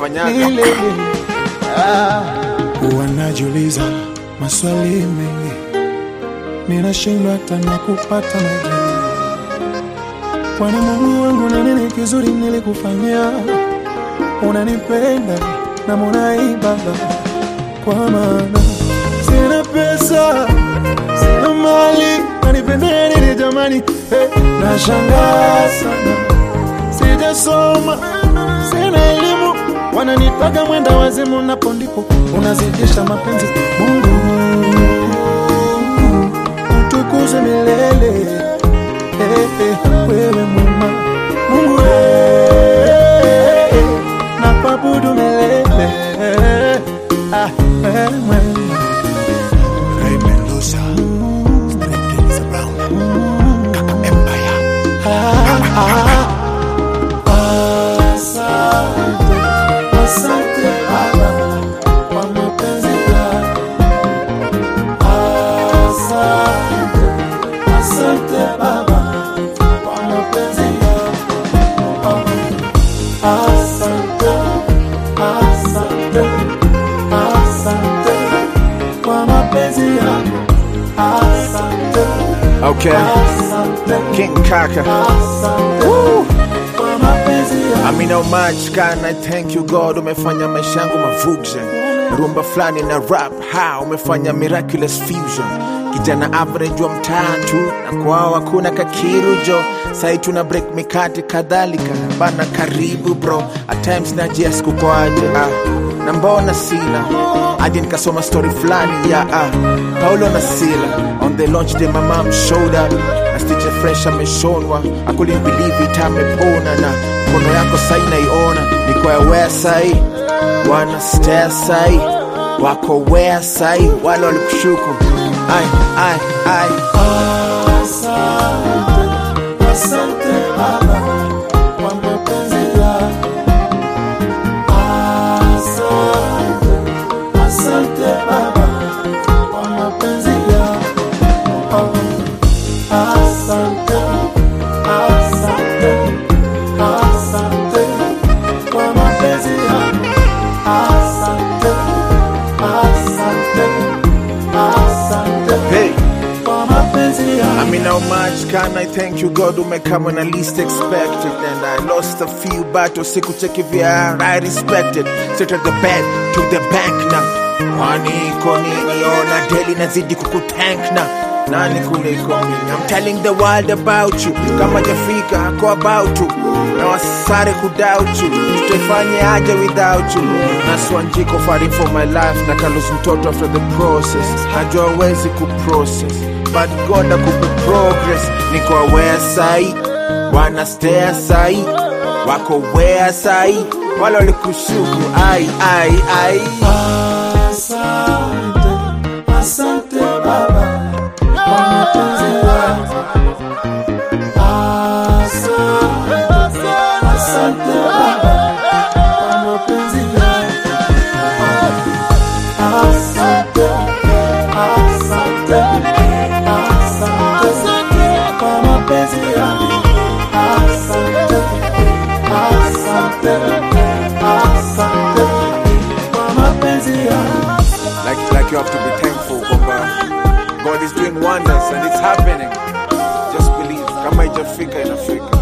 nafanyaga milele. Ah, wanajiuliza maswali mengi, ninashindwa hata na kupata majibu. Kwani Mungu wangu, ni nini kizuri nilikufanyia? Unanipenda na munaibaga, kwa maana sina pesa, sina mali, nanipendea nini jamani? Hey, nashangaa sana sijasoma, sina elimu, wananitaga mwenda wazimu, napo ndipo unazidisha mapenzi. Mungu utukuze milele, eh, eh, wewe mwema Mungu eh, na kuabudu milele, eh, ah, wewe mwema Ray Mendoza, Kings Brown, Kaka Empire. Asante, asante Baba kwa mapenzi yako. Asante, asante Baba kwa mapenzi yako. Asante, asante, asante kwa mapenzi yako. Asante, okay asante, king kaka asante kwa mapenzi yako. I mean how much can I thank you God umefanya maisha yangu mavuja rumba fulani na rap ha umefanya miraculous fusion kijana average wa mtatu na kwao hakuna kakirujo sai tuna break mikate kadhalika bana karibu bro at times najias kukwaje ah na mbona sina hadi nikasoma story fulani ya ah, paulo na sila on the launch day my mom showed up na stitche fresh ameshonwa I couldn't believe it amepona na mkono yako sai naiona niko aware sai wana stare sai wako wea sai wale walikushuku ai ai ai Asante, asante Baba kwa mapenzi yako. Asante, asante Baba kwa mapenzi yako. Asante, asante, asante kwa mapenzi yako. Asante, asante, asante hey kwa mapenzi yako. I mean, how much can I thank you, God, who may come when I least expected? And I lost a few battles, siku cheki vya I respected. Straight at the bed to the bank na kwani iko nini? Ona daily nazidi kukutank na nani kuliko mimi? I'm telling the world about you, kama jafika ako about you, na wasare kudoubt you, tutaifanye aje without you? Naswanjiko fighting for my life, na kalus mtoto after the process, najua wezi kuprocess but God akupe progress. Niko aware sai, wana stare sai, wako where sai, wale walikushuku ai ai ai. Asante, asante Baba kwa mapenzi yako. Asante, asante Baba kwa mapenzi yako. Asante, asante, asante kwa mapenzi yako. Asante, asante, asante kwa mapenzi yako. Like, like you have to be thankful kwamba God is doing wonders and it's happening. Just believe, kama ijafika inafika.